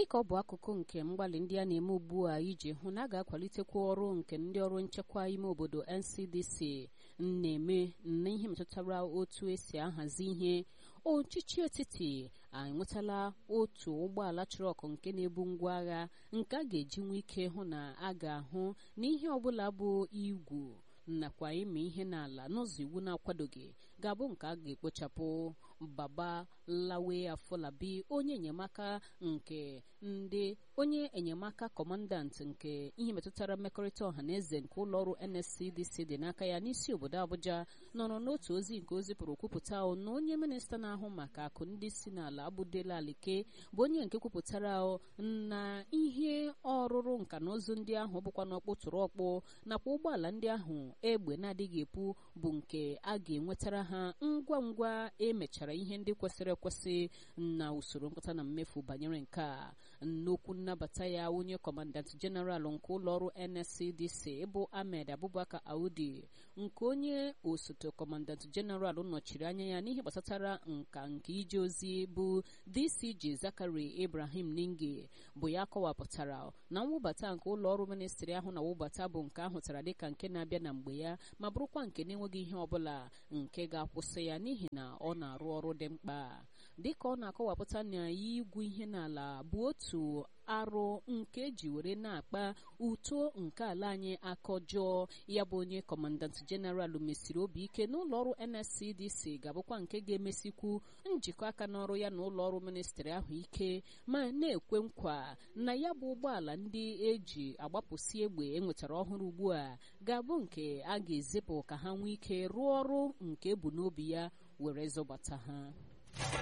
dịka ọ bụ akụkụ nke mgbalị ndị a na-eme ugbu a iji hụ na a ga-akwalitekwa ọrụ nke ndị ọrụ nchekwa ime obodo NCDC na-eme n'ihe metụtara otu esi ahazi ihe ọchịchị etiti enwetala otu ụgbọala trọkụ nke na-ebu ngwa agha nke a ga-eji nwee ike hụ na a ga-ahụ na ihe ọbụla bụ igwu nakwa ime ihe n'ala n'ụzọ iwu na-akwadoghị ga-abụ nke a ga-ekpochapụ baba lawe afọlabi onye enyemaka nke ndị onye enyemaka kọmandant nke ihe metụtara mmekọrịta ọha na eze nke ụlọọrụ NSCDC dị n'aka ya n'isi obodo Abuja nọrọ n'otu ozi nke o zipụrụ kwupụta na onye minista na-ahụ maka akụ ndị si n'ala abụdela alike bụ onye nke kwupụtara na ihe ọrụrụ nka na ụzụ ndị ahụ bụkwa n'ọkpụ tụrụ ọkpụ nakwa ụgbọala ndị ahụ egbe na-adịghị epu bụ nke a ga-enwetara ha ngwa ngwa emechara ihe ndị kwesịrị ekwesị na usoro mkpata na mmefu banyere nke a n'okwu nnabata ya onye kọmandant jeneralụ nke ụlọọrụ NSCDC bụ Ahmed Abubakar Audi nke onye osote kọmandant jeneralụ nọchiri anya ya n'ihe gbasatara nka nke ije ozi bụ DCG Zakari Ibrahim Ninge bụ ya kọwapụtara na mwụbata nke ụlọọrụ ministri ahụ na wụbata bụ nke ahụtara dịka nke na-abịa na mgbe ya ma bụrụkwa nke na-enweghị ihe ọbụla nke ga-akwụsị ya n'ihi na ọ na-arụ ọrụ dị mkpa dịka ọ na-akọwapụta na igwu ihe n'ala bụ otu arụ nke eji were na-akpa uto nke ala anyị aka ọjọọ ya bụ onye kọmandant jeneralụ mesiri obi ike n'ụlọ ọrụ NSCDC ga-abụkwa nke ga-emesikwu njikọ aka n'ọrụ ya na ụlọ ọrụ ministri ahụ ike ma na-ekwe nkwa na ya bụ ụgbọala ndị eji agbapụsi egbe enwetara ọhụrụ ugbu a ga-abụ nke a ga-ezipụ ka ha nwee ike rụọ ọrụ nke ebu n'obi ya were zọbata ha